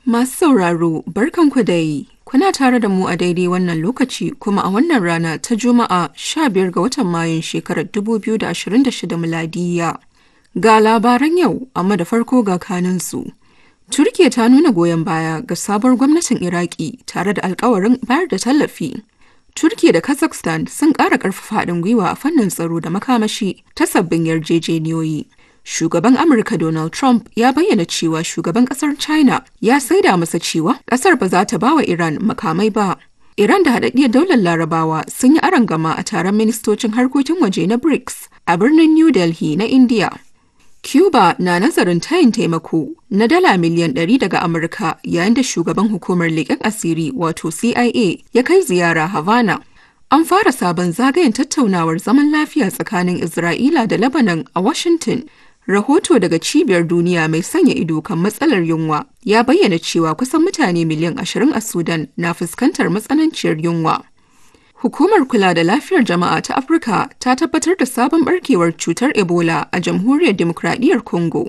Masu sauraro, barkanku dai. Kuna tare da mu a daidai wannan lokaci kuma a wannan rana ta Juma'a 15 ga watan Mayun shekarar 2026 miladiya. Ga labaran yau, amma da farko ga kanunsu. Turkiya ta nuna goyon baya ga sabuwar gwamnatin Iraki tare da alkawarin bayar da tallafi. Turkiya da Kazakhstan sun ƙara ƙarfafa haɗin gwiwa a fannin tsaro da makamashi ta sabbin yarjejeniyoyi. Shugaban Amurka Donald Trump ya bayyana cewa shugaban ƙasar China ya saida masa cewa ƙasar ba za ta ba wa Iran makamai ba. Iran da haɗaɗɗiyar daular Larabawa sun yi arangama a taron ministocin harkokin waje na BRICS a birnin New Delhi na India. Cuba na nazarin tayin taimako na dala miliyan 100 daga Amurka yayin da shugaban hukumar leƙen asiri wato CIA ya kai ziyara Havana. An fara sabon zagayen tattaunawar zaman lafiya tsakanin Isra'ila da Lebanon a Washington. Rahoto daga Cibiyar Duniya mai sanya ido kan matsalar yunwa ya bayyana cewa kusan mutane miliyan 20 a Sudan na fuskantar matsananciyar yunwa. Hukumar kula da lafiyar jama'a ta Afirka ta tabbatar da sabon barkewar cutar Ebola a Jamhuriyar Demokradiyyar Congo.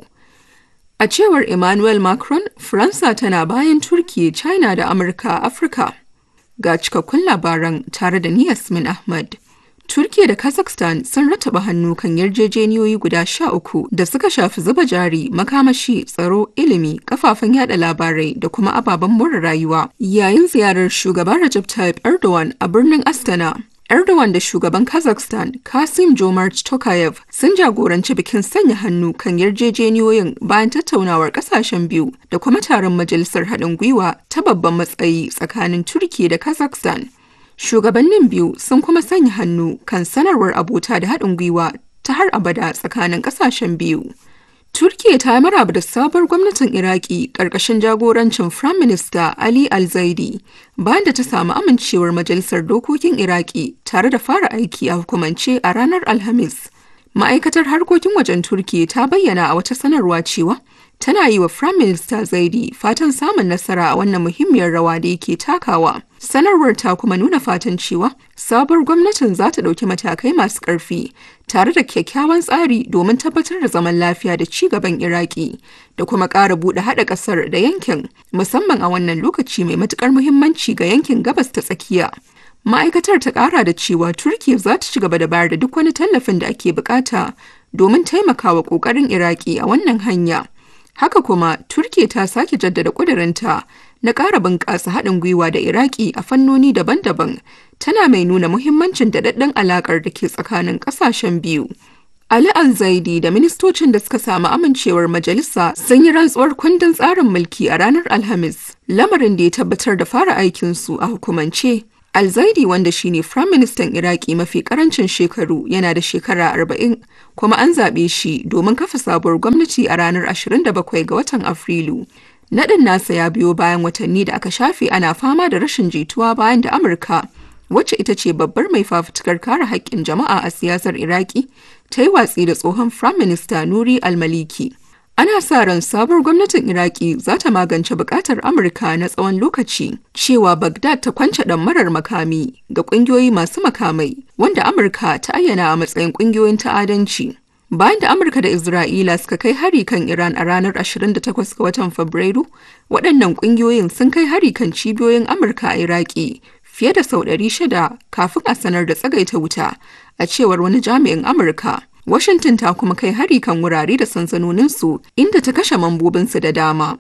A cewar Emmanuel Macron, Faransa tana bayan Turkiyya, China da Amurka a Afirka. Ga cikakkun labaran tare da ni Yasmin Ahmad. Turkiya da Kazakhstan sun rataba hannu kan yarjejeniyoyi guda sha uku da suka shafi zuba jari, makamashi, tsaro, ilimi, kafafen yada labarai da kuma ababen more rayuwa. Yayin ziyarar shugaban Recep Tayyip Erdogan a birnin Astana, Erdogan da shugaban Kazakhstan Kasim Jomart Tokayev sun jagoranci bikin sanya hannu kan yarjejeniyoyin bayan tattaunawar kasashen biyu da kuma taron majalisar haɗin gwiwa ta babban matsayi tsakanin Turkiya da Kazakhstan. Shugabannin biyu sun kuma sanya hannu kan sanarwar abota da haɗin gwiwa ta har abada tsakanin ƙasashen biyu. Turkiya ta maraba da sabuwar gwamnatin Iraki ƙarƙashin jagorancin Firayim Minista Ali Al-Zaidi bayan da ta samu amincewar Majalisar Dokokin Iraki tare da fara aiki a hukumance a ranar Alhamis. Ma'aikatar harkokin wajen Turkiya ta bayyana a wata sanarwa cewa tana yi wa Firayim Minista Zaidi fatan samun nasara a wannan muhimmiyar rawa da yake takawa. Sanarwar ta kuma nuna fatan cewa sabuwar gwamnatin za ta ɗauki matakai masu ƙarfi tare da kyakkyawan tsari domin tabbatar da zaman lafiya da ci gaban Iraki da kuma ƙara buɗe haɗa ƙasar da yankin musamman a wannan lokaci mai matuƙar muhimmanci ga yankin gabas ta tsakiya. Ma'aikatar ta ƙara da cewa Turkiyya za ta ci gaba da bayar da duk wani tallafin da ake bukata domin taimakawa ƙoƙarin Iraki a wannan hanya. Haka kuma, Turkiyya ta sake jaddada ƙudurinta na ƙara bunƙasa haɗin gwiwa da Iraki a fannoni daban-daban, tana mai nuna muhimmancin daɗaɗɗen alaƙar da ke tsakanin ƙasashen biyu. Ali Al-Zaidi da ministocin da suka samu amincewar majalisa sun yi rantsuwar kundin tsarin mulki a ranar Alhamis, lamarin da ya tabbatar da fara aikinsu a hukumance. Al-Zaidi wanda shine Firayim Ministan Iraki mafi karancin shekaru yana da shekara arba'in kuma an zaɓe shi domin kafa sabuwar gwamnati a ranar 27 ga watan Afrilu. Naɗin nasa ya biyo bayan watanni da aka shafe ana fama da rashin jituwa bayan da Amurka, wacce ita ce babbar mai fafutukar kare haƙƙin jama'a a siyasar Iraki, ta yi watsi da tsohon Firayim Minista Nuri al-Maliki. Ana sa ran sabuwar gwamnatin Iraki za ta magance bukatar Amurka na tsawon lokaci cewa Baghdad ta kwance marar makami ga ƙungiyoyi masu makamai wanda Amurka ta ayyana a matsayin ƙungiyoyin ta'adanci. Bayan da Amurka da Isra'ila suka kai hari kan Iran a ranar 28 ga watan Fabrairu, waɗannan ƙungiyoyin sun kai hari kan cibiyoyin Amurka a Iraki fiye da sau 600 kafin a sanar da tsagaita wuta, a cewar wani jami'in Amurka. Washington ta kuma kai hari kan wurare da sansanoninsu inda ta kashe mambobinsu da dama.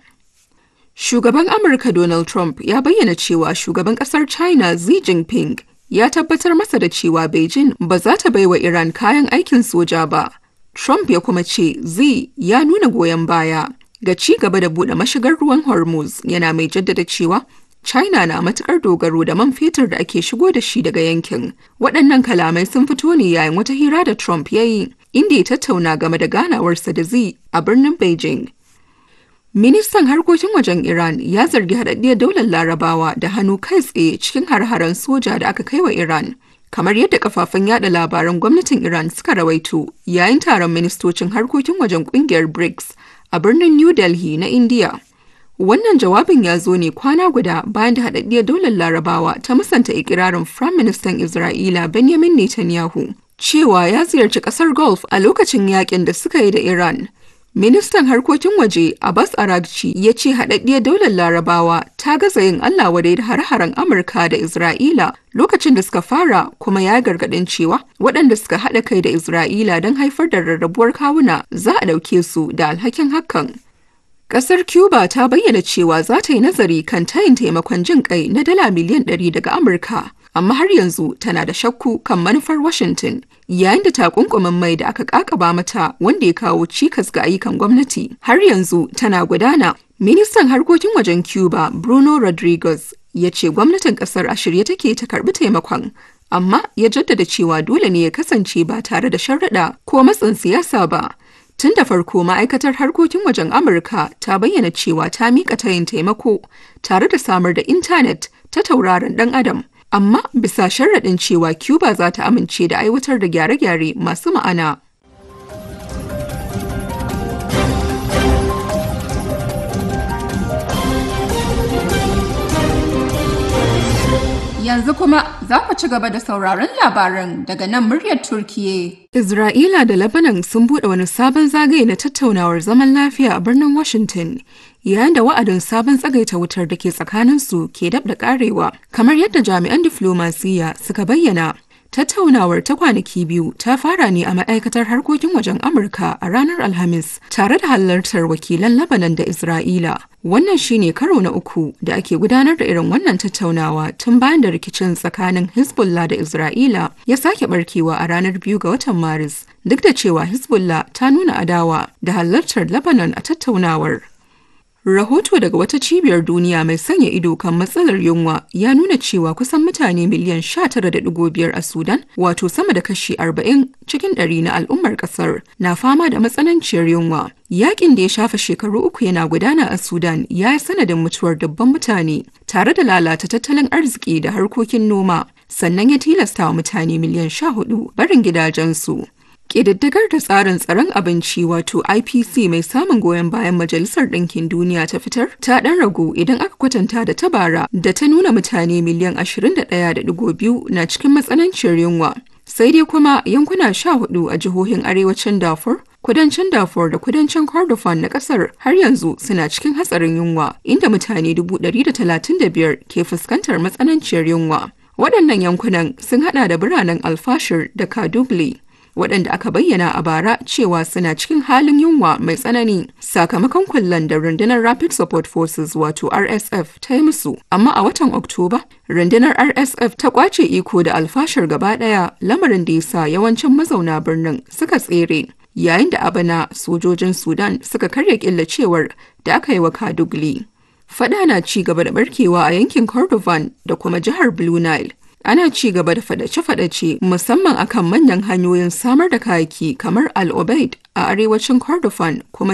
Shugaban Amurka Donald Trump ya bayyana cewa shugaban kasar China Xi Jinping ya tabbatar masa da cewa Beijing ba za ta baiwa Iran kayan aikin soja ba. Trump ya kuma ce Xi ya nuna goyon baya ga ci gaba da buɗe mashigar ruwan Hormuz yana mai jaddada cewa China na matukar dogaro da man fetur da ake shigo da shi daga yankin. Waɗannan kalamai sun fito ne yayin wata hira da Trump ya yi, inda ya tattauna game da ganawarsa da Xi a birnin Beijing. Ministan harkokin wajen Iran ya zargi haɗaɗɗiyar daular Larabawa da hannu kai tsaye cikin har-haren soja da aka kai wa Iran. Kamar yadda kafafen yada labaran gwamnatin Iran suka rawaito yayin taron ministocin harkokin wajen kungiyar BRICS a birnin New Delhi na India. Wannan jawabin ya zo ne kwana guda bayan da haɗaɗɗiyar daular Larabawa ta musanta ikirarin Firaministan Isra'ila Benjamin Netanyahu cewa ya ziyarci ƙasar Gulf a lokacin yakin da suka yi da Iran. Ministan harkokin waje Abbas Aragci ya ce haɗaɗɗiyar daular Larabawa ta gaza yin Allah wadai da har-haren Amurka da Isra'ila lokacin da suka fara kuma ya gargaɗin cewa waɗanda suka haɗa kai da Isra'ila don haifar da rarrabuwar kawuna za a ɗauke su da alhakin hakan. Ƙasar Cuba ta bayyana cewa za ta yi nazari kan tayin taimakon jin kai na dala miliyan 100 daga Amurka, amma har yanzu tana da shakku kan manufar Washington, yayin da takunkumin mai da aka kakaba mata wanda ya kawo cikas ga ayyukan gwamnati har yanzu tana gudana. Ministan harkokin wajen Cuba Bruno Rodriguez ya ce gwamnatin ƙasar a shirye take ta karɓi taimakon, amma ya jaddada cewa dole ne ya kasance ba tare da sharaɗa ko matsin siyasa ba. Tun da farko ma'aikatar harkokin wajen Amurka ta bayyana cewa ta miƙa tayin taimako tare da samar da intanet ta tauraron ɗan adam. Amma bisa sharaɗin cewa Cuba za ta amince da aiwatar da gyare-gyare masu ma'ana. Yanzu kuma za ku ci gaba da sauraron labaran daga nan muryar Turkiye. Isra'ila da Lebanon sun buɗe wani sabon zagaye na tattaunawar zaman lafiya a birnin Washington, yayin da wa'adin sabon tsagaita wutar da ke tsakaninsu ke dab da ƙarewa, kamar yadda jami'an diflomasiyya suka bayyana. Tattaunawar ta kwanaki biyu ta fara ne a ma'aikatar harkokin wajen Amurka a ranar Alhamis tare da halartar wakilan Lebanon da Isra'ila. Wannan shine karo na uku da ake gudanar da irin wannan tattaunawa tun bayan da rikicin tsakanin Hezbollah da Isra'ila ya sake barkewa a ranar biyu ga watan Maris, duk da cewa Hezbollah ta nuna adawa da halartar Lebanon a tattaunawar. Rahoto daga wata cibiyar duniya mai sanya ido kan matsalar yunwa ya nuna cewa kusan mutane miliyan 19.5 a Sudan, wato sama da kashi 40 cikin ɗari na al'ummar ƙasar, na fama da matsananciyar yunwa. Yakin da ya shafa shekaru uku yana gudana a Sudan ya yi sanadin mutuwar dubban mutane, tare da lalata tattalin arziki da harkokin noma, sannan ya tilasta wa mutane miliyan 14 barin gidajensu. Ƙididdigar da tsarin tsaron abinci wato IPC mai samun goyon bayan Majalisar Ɗinkin Duniya ta fitar ta ɗan ragu idan aka kwatanta da ta bara da ta nuna mutane miliyan 21.2 na cikin matsananciyar yunwa. Sai dai kuma yankuna sha hudu a jihohin arewacin Darfur, kudancin Darfur da kudancin Kordofan na ƙasar har yanzu suna cikin hatsarin yunwa, inda mutane 135 ke fuskantar matsananciyar yunwa. Waɗannan yankunan sun haɗa da biranen Alfashir da Kadugli. waɗanda aka bayyana a bara cewa suna cikin halin yunwa mai tsanani sakamakon kullen da rundunar rapid support forces wato rsf ta yi musu amma a watan oktoba rundunar rsf ta kwace iko da alfashar gaba ɗaya lamarin da ya sa yawancin mazauna birnin suka tsere yayin da abana sojojin sudan suka karya killacewar da aka yi wa kadugli fada na ci gaba da barkewa a yankin kordofan da kuma jihar blue nile ana ci gaba da fadace-fadace musamman akan manyan hanyoyin samar da kayaki kamar al-obaid a arewacin kordofan kuma